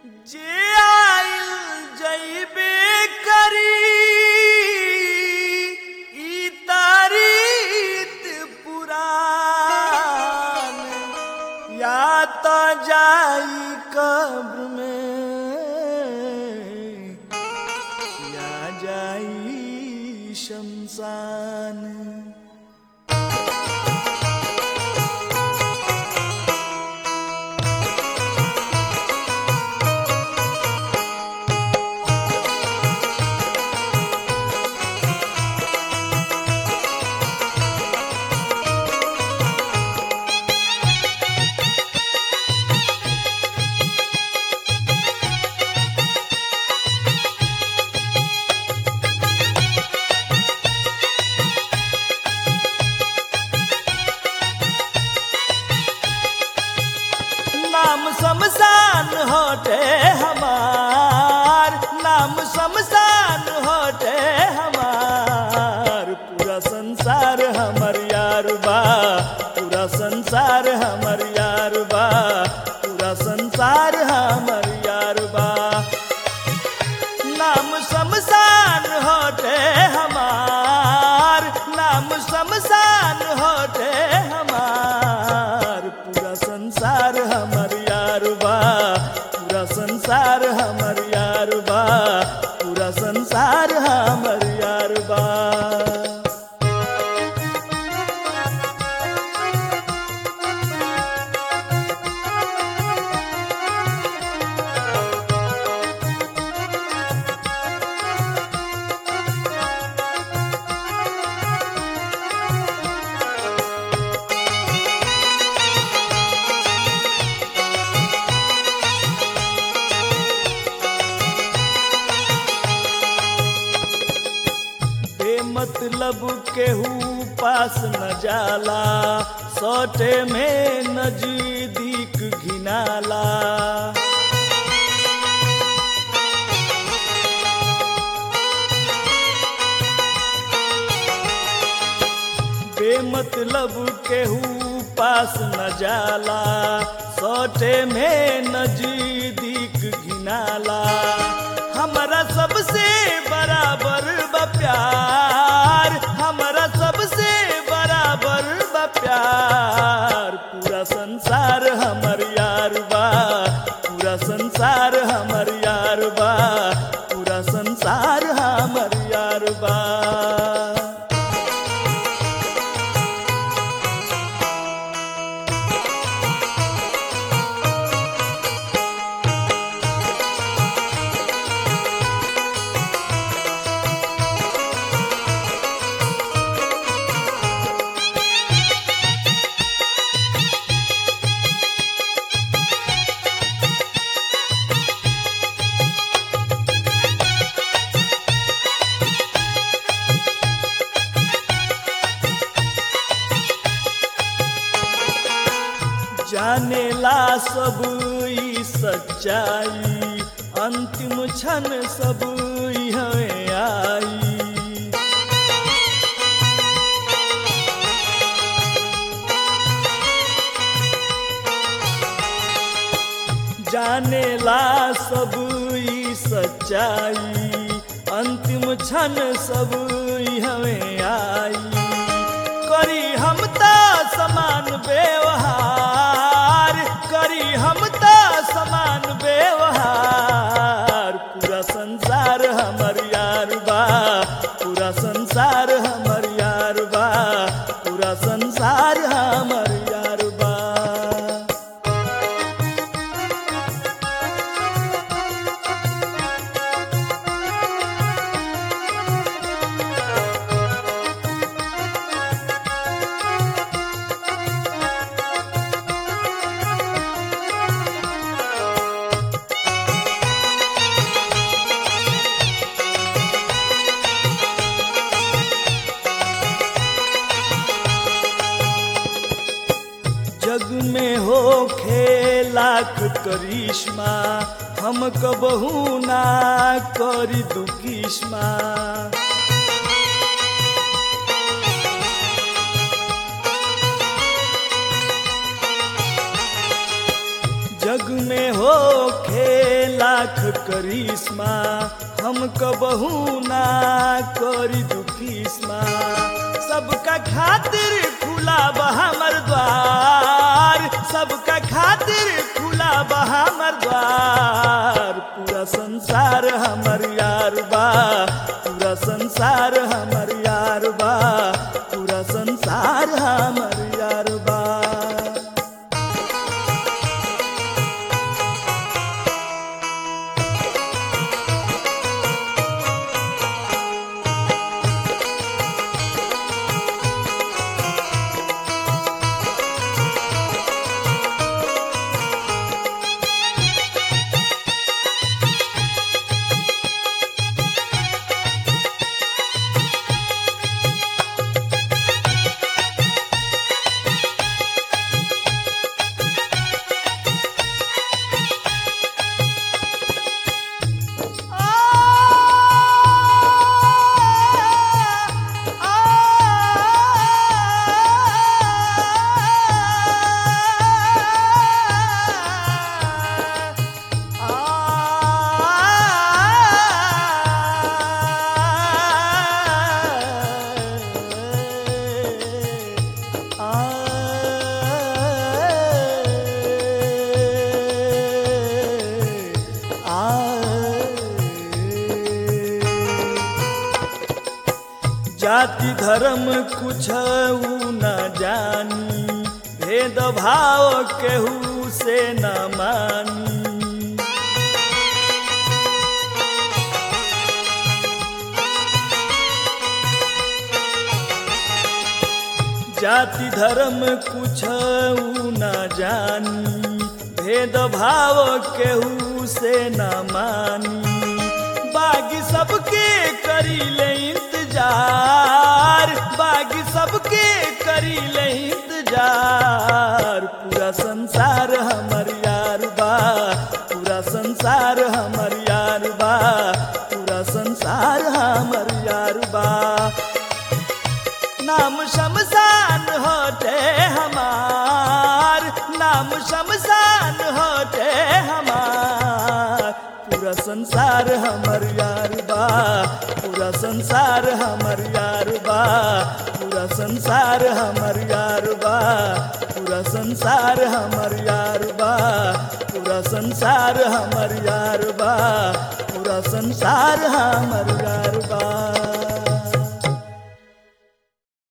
जे आइल जइबे करी ई तारीत पुरान या तो जाई कब्र में या जाई शमशान नाम शमशान होटे हमार नाम शमशान होटे हमार पूरा संसार हमर यार बा पूरा संसार हमर यार बा पूरा संसार हमर यार बा नाम शमशान होटे हमार नाम शमशान होटे हमार पूरा संसार हमर यार बा पूरा संसार हमर यार बा पूरा संसार हमर यार बा बेमतलब केहू पास न जाला सौटे में नजदीक घिनाला बेमतलब केहू पास न जाला सौटे में नजदीक घिनाला हमारा सबसे बराबर बा प्यार हमारा सबसे बराबर बा प्यार पूरा संसार हमर यार बा पूरा संसार हमर यार बा पूरा संसार हमर यार बा जानेला सब ई सच्चाई अंतिम क्षण सब हमें आई जानेला सब ई सच्चाई अंतिम क्षण सब हमें आई करी हम ता समान व्यवहार करी हम ता समान व्यवहार पूरा संसार हमर यार बा पूरा संसार हमर यार बा पूरा संसार हमर यार बा जग में हो लाख करिश्मा हम कबहू ना करी दुकिश्मा जग में हो खे लाख करिश्मा हम कबहू ना करी दुखिस्मा सबका खातिर खुला बा हमर द्वार सबका खातिर खुला बा हमर द्वार पूरा संसार हमर यार बा पूरा संसार हमर यार बा पूरा संसार हमर यार बा जाति धर्म कुछ न जानी भेद भाव केहू से न मानी जाति धर्म कुछ न जानी भेद भाव केहू से न मानी बागी सबके करी ले इंतजार बागी सबके करी ले इंतजार पूरा संसार हमर यार बा पूरा संसार हमर यार बा पूरा संसार हमर यार बा नाम शमशान होते हमार नाम शमशान होते हमार पूरा संसार हमर यार बा पूरा संसार हमर यार बा पूरा संसार हमर यार बा पूरा संसार हमर यार बा पूरा संसार हमर यार बा पूरा संसार हमर यार बा